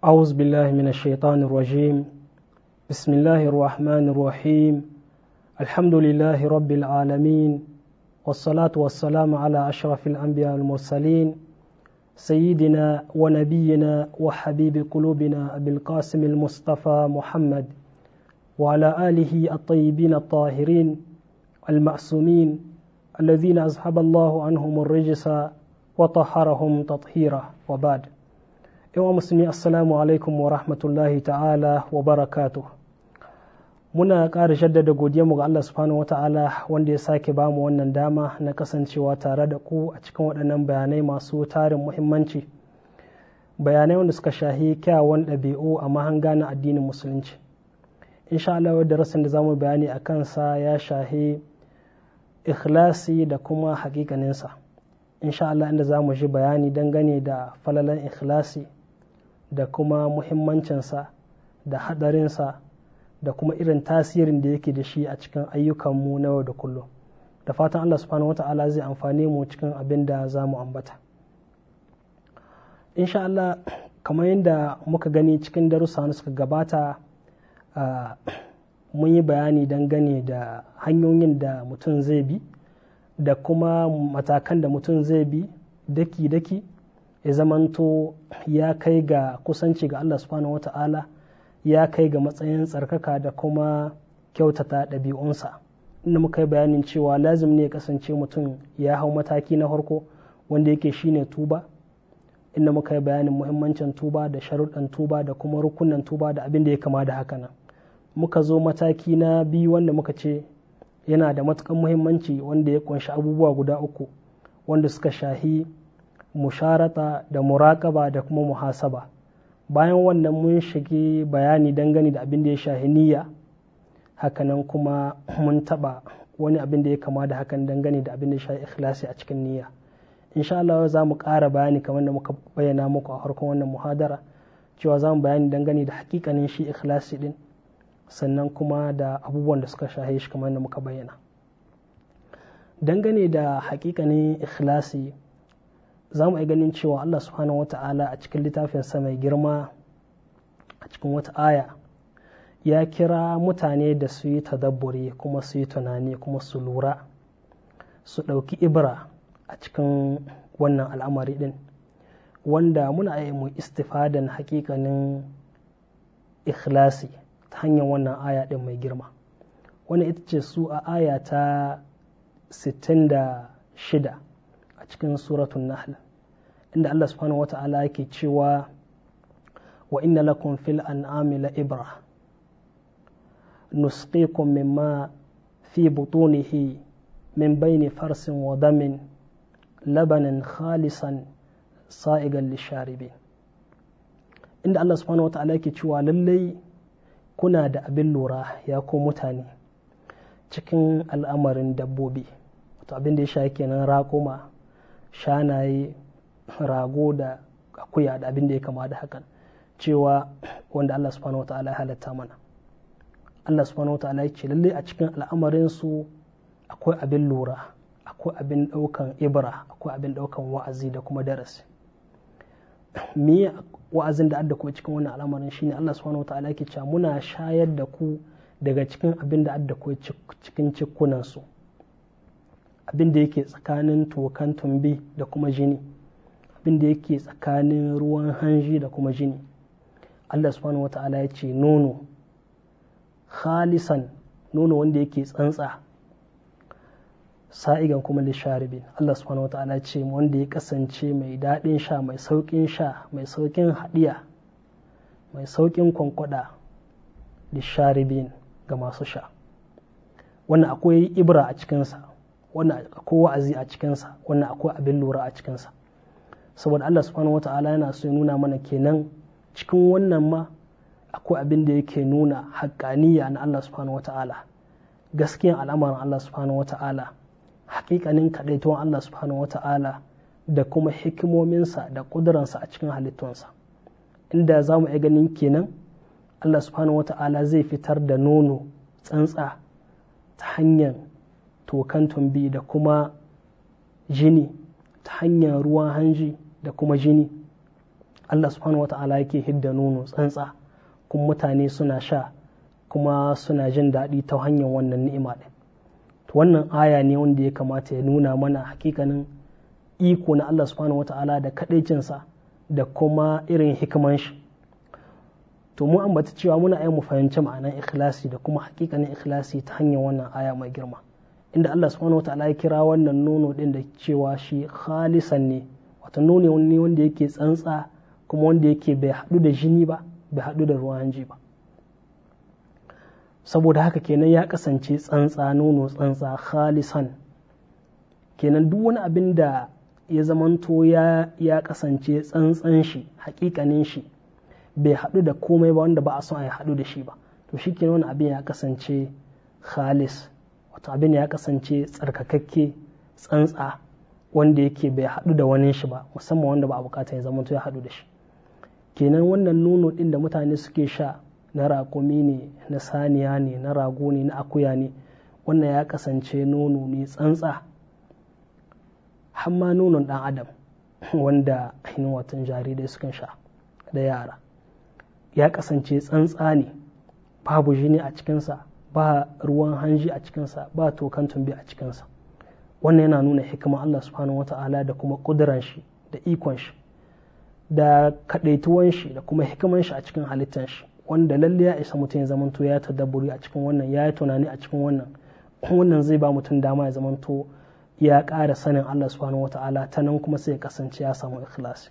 أعوذ بالله من الشيطان الرجيم بسم الله الرحمن الرحيم الحمد لله رب العالمين والصلاة والسلام على أشرف الأنبياء المرسلين سيدنا ونبينا وحبيب قلوبنا أبي القاسم المصطفى محمد وعلى آله الطيبين الطاهرين المعصومين الذين أذهب الله عنهم الرجس وطهرهم تطهيرا وبعد yawan musulmi assalamu alaikum wa rahmatullahi ta'ala wa barakatuh muna ƙara jaddada mu ga Allah subhanahu wa ta'ala wanda ya sake bamu wannan dama na kasancewa tare da ku a cikin waɗannan bayanai masu tarin muhimmanci bayanai wanda suka shahi kyawun ɗabi'u a mahanga na addinin musulunci insha Allah darasin da zamu bayani a kansa ya shahi ikhlasi da kuma hakikaninsa insha Allah inda za mu ji bayani dangane da falalan ikhlasi da kuma muhimmancinsa da hadarinsa da kuma irin tasirin da yake da shi a cikin ayyukanmu na yau da kullum da fatan Allah subhanahu wa ta'ala zai amfane mu cikin abin da za mu ambata insha Allah kamar yadda muka gani cikin darussa na suka gabata mun yi bayani dangane da hanyoyin da mutum zai bi da kuma matakan da mutum zai bi daki-daki ya zamanto ya kai ga kusanci ga Allah subhanahu wata'ala ya kai ga matsayin tsarkaka da kuma kyautata ɗabi'unsa inda muka yi bayanin cewa lazim ne ya kasance mutum ya hau mataki na farko wanda yake shine tuba inda muka yi bayanin muhimmancin tuba da sharuɗan tuba da kuma rukunan tuba da abin da ya kama da haka nan muka zo mataki na biyu wanda muka ce yana da matukan muhimmanci wanda ya kunshi abubuwa guda uku wanda suka shahi musharata da muraƙaba da kuma muhasaba bayan wannan mun shige bayani dangane da abin da ya shahi niyya hakanan kuma mun taɓa wani abin da ya kama da hakan dangane da abin da ya shahi ikhlasi a cikin niyya insha Allah za mu ƙara bayani kamar da muka bayyana muku a farkon wannan muhadara cewa za mu bayani dangane da hakikanin shi ikhlasi din sannan kuma da abubuwan da suka shahe shi kamar da muka bayyana dangane da hakikanin ikhlasi za mu ganin cewa Allah subhanahu wa ta'ala a cikin littafinsa mai girma a cikin wata aya ya kira mutane da su yi tadabburi kuma su yi tunani kuma su lura su ɗauki ibra a cikin wannan al'amari ɗin wanda muna yi mu istifadan hakikanin ikhlasi ta hanyar wannan aya ɗin mai girma wannan ita ce su a aya ta 66 a cikin suratun nahl inda Allah subhanahu wa ta'ala yake cewa wa inna lakum fil an'ami la ibra nusqikum mimma fi butunihi min bayni farsin wa damin labanan khalisan sa'igan lisharibin inda Allah subhanahu wa ta'ala yake cewa lallai kuna da abin lura ya ko mutane cikin al'amarin dabbobi wato abin da ya sha kenan raƙuma shanaye rago da akuya da abin da ya kama da hakan cewa wanda Allah subhanahu wa ta'ala ya halatta mana Allah subhanahu wa ta'ala ya ce lalle a cikin al'amarin su akwai abin lura akwai abin ɗaukan ibra akwai abin ɗaukan wa'azi da kuma darasi me wa'azin da adda kuma cikin wannan al'amarin shine Allah subhanahu wa ta'ala yake cewa muna shayar da ku daga cikin abin da adda ku cikin cikunan su abin da yake tsakanin tokan tumbi da kuma jini abin da yake tsakanin ruwan hanji da kuma jini Allah subhanahu wata'ala ya ce nono khalisan nono wanda yake tsantsa sa'igan kuma lisharibin Allah subhanahu wata'ala ce wanda ya kasance mai daɗin sha mai sauƙin sha mai sauƙin haɗiya mai sauƙin kwankwada lisharibin ga masu sha wannan akwai ibra a cikinsa wannan akwai wa'azi a cikinsa wannan akwai abin lura a cikinsa saboda Allah subhanahu wata'ala yana so ya nuna mana kenan cikin wannan ma akwai abin da yake nuna haƙƙaniya na Allah subhanahu wata'ala gaskiyan al'amarin Allah subhanahu wata'ala haƙiƙanin kaɗaituwan Allah subhanahu wata'ala da kuma hikimominsa da ƙuduransa a cikin halittunsa inda za mu iya ganin kenan Allah subhanahu wata'ala zai fitar da nono tsantsa ta hanyar tokan tumbi da kuma jini ta hanyar ruwan hanji da kuma jini Allah subhanahu wa ta'ala yake hidda nono tsantsa kuma mutane suna sha kuma suna jin daɗi ta hanyar wannan ni'ima ɗin wannan aya ne wanda ya kamata ya nuna mana hakikanin iko na Allah subhanahu wa ta'ala da kaɗaicinsa da kuma irin hikiman shi to mu ambata cewa muna ai mu fahimci ma'anar ikhlasi da kuma hakikanin ikhlasi ta hanyar wannan aya mai girma inda Allah subhanahu wa ta'ala ya kira wannan nono din da cewa shi khalisan ne wato nono ne wanda yake tsantsa kuma wanda yake bai haɗu da jini ba bai haɗu da ruwan hanji ba saboda haka kenan ya kasance tsantsa nono tsantsa khalisan kenan duk wani abin da ya zamanto ya ya kasance tsantsan shi hakikanin shi bai haɗu da komai ba wanda ba a son a haɗu da shi ba to shi kenan wani abin ya kasance khalis wato abin ya kasance tsarkakakke tsantsa wanda yake bai haɗu da wani shi ba musamman wanda ba a bukata ya zamanto ya haɗu da shi kenan wannan nono ɗin da mutane suke sha na raƙumi ne na saniya ne na rago ne na akuya ne wannan ya kasance nono ne tsantsa hamma nonon ɗan adam wanda ainihin watan jarirai sukan sha da yara ya kasance tsantsa ne babu jini a cikinsa ba ruwan hanji a cikinsa ba tokan tumbi a cikinsa wannan yana nuna hikima Allah subhanahu wa ta'ala da kuma ƙuduran shi da ikon shi da kaɗaituwan shi da kuma hikiman shi a cikin halittan shi wanda lalle ya isa mutum ya zamanto ya tadabburi a cikin wannan ya yi tunani a cikin wannan wannan zai ba mutum dama ya zamanto ya ƙara sanin Allah subhanahu wata'ala ta nan kuma sai ya kasance ya samu ikhlasi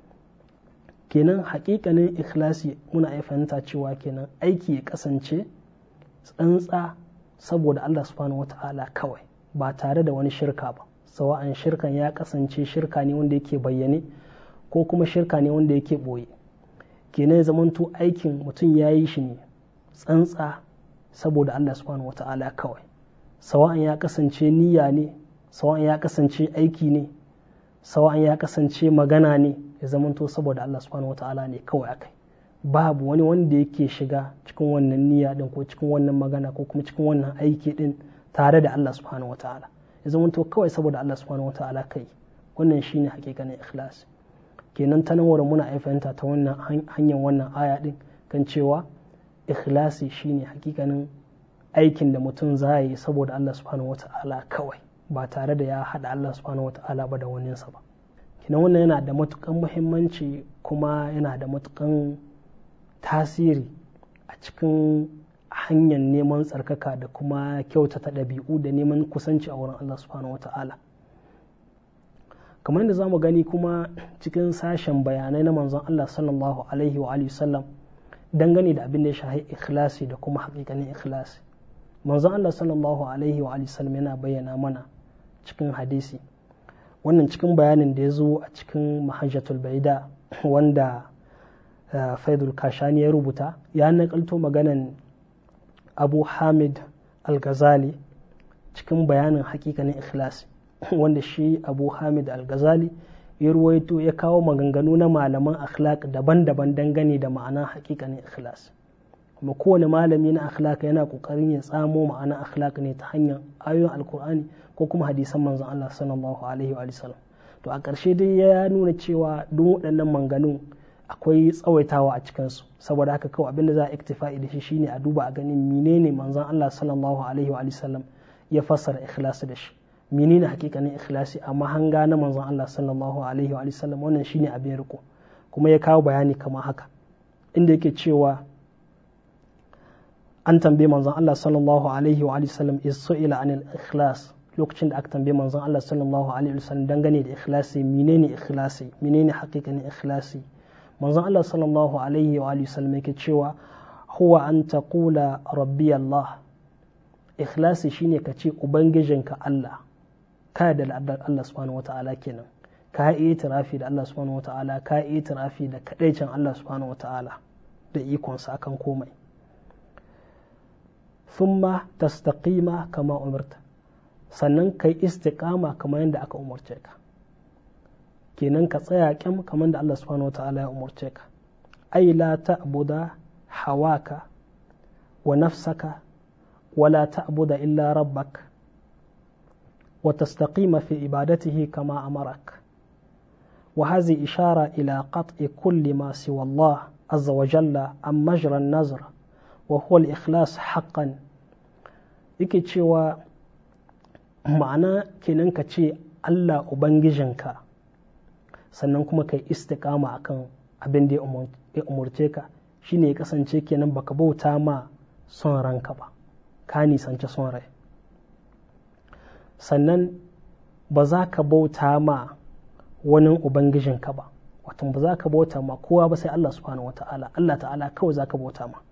kenan hakikanin ikhlasi muna iya fahimta cewa kenan aiki ya kasance tsantsa saboda Allah subhanahu wata'ala kawai ba tare da wani shirka ba sawa'an shirkan ya kasance shirka ne wanda yake bayyane ko kuma shirka ne wanda yake ɓoye kenan ya zamanto aikin mutum ya yi shi ne tsantsa saboda Allah subhanahu wata'ala kawai sawa'an ya kasance niyya ne sawa'an ya kasance aiki ne sawa'an ya kasance magana ne ya zamanto saboda Allah subhanahu wata'ala ne kawai akai babu wani wanda yake shiga cikin wannan niyya din ko cikin wannan magana ko kuma cikin wannan aiki din tare da Allah subhanahu wata'ala ya zamanto kawai saboda Allah subhanahu wata'ala kai wannan shine hakikanin ikhlasi kenan ta nan muna ai fahimta ta wannan hanyar wannan aya din kan cewa ikhlasi shine hakikanin aikin da mutum za yi saboda Allah subhanahu wata'ala kawai ba tare da ya haɗa Allah subhanahu wata'ala ba da waninsa ba kenan wannan yana da matukan muhimmanci kuma yana da matukan tasiri a cikin hanyar neman tsarkaka da kuma kyautata ɗabi'u da neman kusanci a wurin Allah subhanahu wata'ala kamar yadda za mu gani kuma cikin sashen bayanai na manzon Allah sallallahu alaihi wa sallam dangane da abin da ya shahi ikhlasi da kuma hakikanin ikhlasi manzon Allah sallallahu alaihi wa sallam yana bayyana mana cikin hadisi wannan cikin bayanin da ya zo a cikin mahajjatul baida wanda faidul kashani ya rubuta ya nakalto maganan abu hamid al-ghazali cikin bayanin hakikanin ikhlasi wanda shi abu hamid al-ghazali ya ruwaito ya kawo maganganu na malaman akhlaq daban-daban dangane da ma'anar hakikanin ikhlas kuma kowane malami na akhlaq yana kokarin ya tsamo ma'anar akhlaq ne ta hanyar ayoyin alkur'ani ko kuma hadisan manzon Allah sallallahu alaihi wa sallam to a ƙarshe dai ya nuna cewa duk waɗannan maganganun akwai tsawaitawa a cikinsu saboda haka kawai abinda za a iktifa'i da shi shine a duba a ganin menene manzon Allah sallallahu alaihi wa sallam ya fassara ikhlasi da shi menene hakikanin ikhlasi amma hanga na manzon Allah sallallahu alaihi wa sallam wannan shine abin riko kuma ya kawo bayani kamar haka inda yake cewa an tambaye manzon Allah sallallahu alaihi wa sallam isu'ila anil ikhlas lokacin da aka tambaye manzon Allah sallallahu alaihi wa sallam dangane da ikhlasi menene ikhlasi menene hakikanin ikhlasi manzon Allah sallallahu alaihi wa sallam yake cewa huwa an taqula rabbi Allah ikhlasi shine ka ce ubangijinka Allah ka da Allah subhanahu wa ta'ala kenan ka yi itirafi da Allah subhanahu wa ta'ala ka yi itirafi da kadaicin Allah subhanahu wa ta'ala da ikonsa akan komai thumma tastaqima kama umarta sannan kai istiqama kamar yadda aka umarce ka kenan ka tsaya kyam kamar da Allah subhanahu wa ta'ala ya umarce ka ai la ta'buda hawaka wa nafsaka wala ta'buda illa rabbak wa tastaqima fi ibadatihi kama amarak wa hazi ishara ila qat'i kulli ma siwa Allah azza wa jalla an majran nazar wa huwa al-ikhlas haqqan yake cewa ma'ana kenan ka ce Allah ubangijinka sannan kuma kai istiqama akan abin da ya umurce ka shine ya kasance kenan baka bauta ma son ranka ba ka nisance son rai sannan ba za ka bauta ma wani ubangijinka ba wato ba za ka bauta ma kowa ba sai Allah subhanahu wa ta'ala Allah ta'ala kawai za ka bauta ma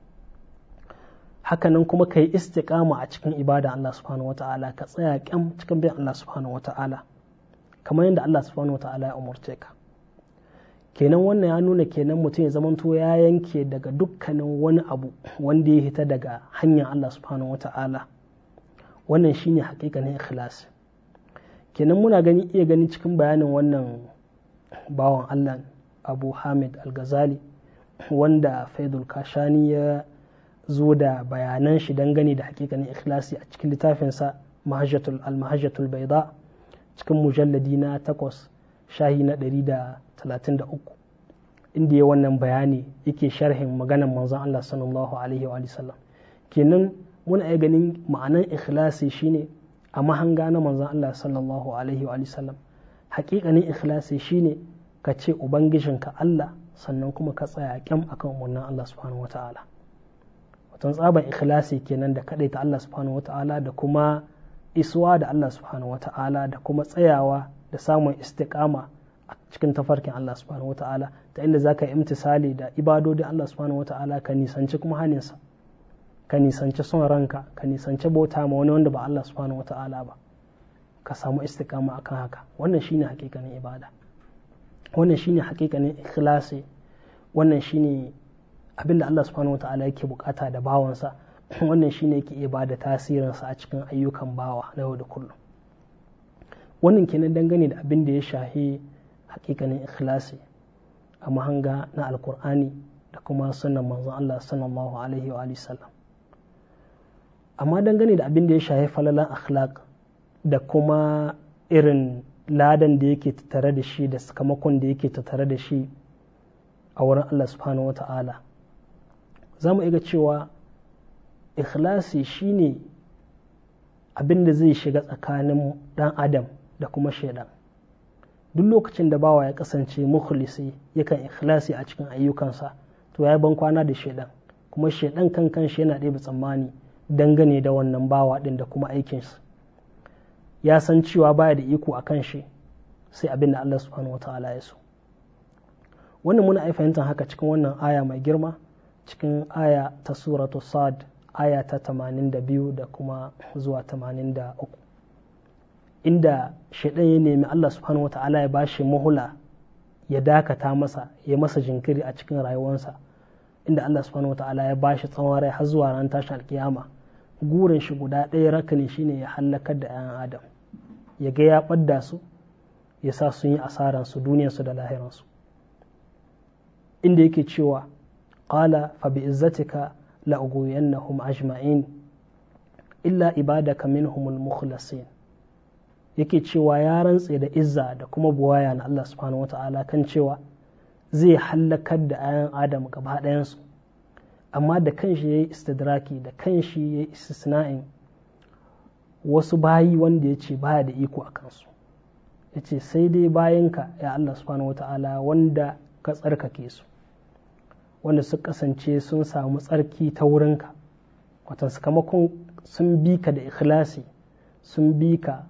hakanan kuma ka yi istiqama a cikin ibada Allah subhanahu wa ta'ala ka tsaya kyam cikin bin Allah subhanahu wa ta'ala kamar yadda Allah subhanahu wa ta'ala ya umurce ka kenan wannan ya nuna kenan mutum ya zamanto ya yanke daga dukkanin wani abu wanda ya hita daga hanyar Allah subhanahu wa ta'ala wannan shine hakikanin ikhlasi kenan muna gani iya gani cikin bayanin wannan bawan Allah Abu Hamid Al-Ghazali wanda Faidul Kashani ya zo da bayanan shi dangane da hakikanin ikhlasi a cikin littafinsa Mahajjatul Al-Mahajjatul Baida cikin mujalladi na takwas shahi na ɗari da talatin da uku inda ya wannan bayani yake sharhin maganan manzon Allah sallallahu alaihi wa sallam kenan muna iya ganin ma'anan ikhlasi shine a mahanga na manzon Allah sallallahu alaihi wa sallam hakikanin ikhlasi shine ka ce ubangijinka Allah sannan kuma ka tsaya kyam akan umarnin Allah subhanahu wa ta'ala watan tsaban ikhlasi kenan da ta Allah subhanahu wa ta'ala da kuma isuwa da Allah subhanahu wa ta'ala da kuma tsayawa da samun istiqama a cikin tafarkin Allah subhanahu wa ta'ala ta inda za ka yi imtisali da ibadodin Allah subhanahu wa ta'ala ka nisanci kuma haninsa ka nisanci son ranka ka nisanci bauta ma wani wanda ba Allah subhanahu wa ta'ala ba ka samu istiqama akan haka wannan shine hakikanin ibada wannan shine hakikanin ikhlasi wannan shine abinda Allah subhanahu wa ta'ala yake bukata da bawansa wannan shine yake iya bada tasirinsa a cikin ayyukan bawa na yau da kullum wannan kenan dangane da abin da ya shahi hakikanin ikhlasi a mahanga na alkur'ani da kuma sunan manzon Allah sallallahu alaihi wa sallam amma dangane da abin da ya shahi falalan akhlaq da kuma irin ladan da yake tattare da shi da sakamakon da yake tattare da shi a wurin Allah subhanahu wa ta'ala za mu iya cewa ikhlasi shine abin da zai shiga tsakanin dan adam da kuma shaidan duk lokacin da bawa ya kasance mukhlisi yakan ikhlasi a cikin ayyukansa to ya ban kwana da shaidan kuma shaidan kan kanshi yana ɗebe tsammani dangane da wannan bawa ɗin da kuma aikinsa ya san cewa baya da iko a kan shi sai abin da Allah subhanahu wa ta'ala ya so wannan muna fahimtar haka cikin wannan aya mai girma cikin aya ta suratu sad aya ta 82 da kuma zuwa 83 inda shaidan ya nemi Allah subhanahu wa ta'ala ya bashi muhula ya dakata masa ya masa jinkiri a cikin rayuwarsa inda Allah subhanahu wa ta'ala ya bashi tsawon rai har zuwa ran tashin alkiyama gurin shi guda ɗaya rakani shine ya hallakar da 'yan adam ya ga ya ɓadda su ya sa sun yi asaransu duniyarsu da lahiransu inda yake cewa qala fa bi izzatika la ugwiyannahum ajma'in illa ibadaka minhumul mukhlasin yake cewa ya rantse da izza da kuma buwaya na Allah subhanahu wata'ala kan cewa zai hallakar da ayan adam gaba ɗayansu amma da kanshi ya yi istidraki da kanshi ya yi istisna'in wasu bayi wanda ya ce baya da iko a kansu ya ce sai dai bayanka ya Allah subhanahu wata'ala wanda ka tsarkake su wanda su kasance sun samu tsarki ta wurinka watan sakamakon sun bi ka da ikhlasi sun bi ka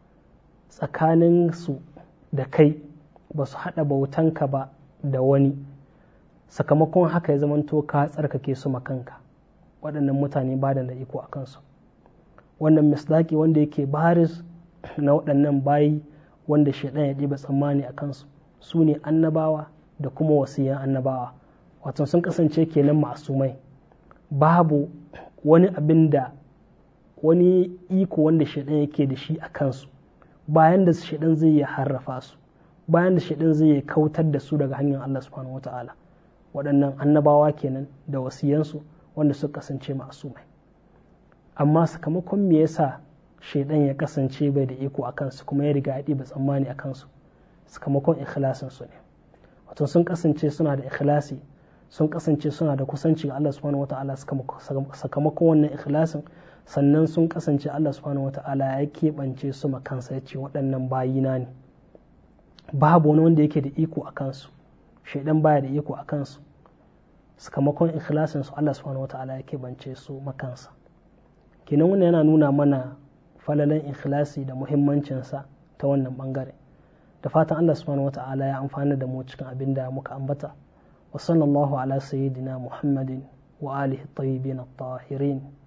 tsakaninsu da kai ba su haɗa bautanka ba da wani sakamakon haka ya zamanto ka tsarkake su makanka waɗannan mutane ba da iko a kansu wannan misdaki wanda yake baris na waɗannan bayi wanda shaidan ya ɗiba tsammani a kansu su ne annabawa da kuma wasiyan annabawa wato sun kasance kenan masumai babu wani abin da wani iko wanda shaidan yake da shi a kansu bayan da shaidan zai yi harrafa su bayan da shaidan zai yi kautar da su daga hanyar Allah subhanahu wata'ala waɗannan annabawa kenan da wasiyansu wanda suka kasance masumai amma sakamakon me yasa shaidan ya kasance bai da iko a kansu kuma ya riga ya ɗiba tsammani a kansu sakamakon ikhlasin su ne wato sun kasance suna da ikhlasi sun kasance suna da kusanci ga Allah subhanahu wata'ala sakamakon wannan ikhlasin sannan sun kasance Allah subhanahu wata'ala ya keɓance su makansa ya ce waɗannan bayina ne babu wani wanda yake da iko a kansu shaidan baya da iko a kansu sakamakon ikhlasin su Allah subhanahu wata'ala ya keɓance su makansa kenan wannan yana nuna mana falalan ikhlasi da muhimmancinsa ta wannan bangare da fatan Allah subhanahu wata'ala ya amfana da mu cikin abin da muka ambata wa sallallahu ala sayyidina muhammadin wa alihi tayyibin at-tahirin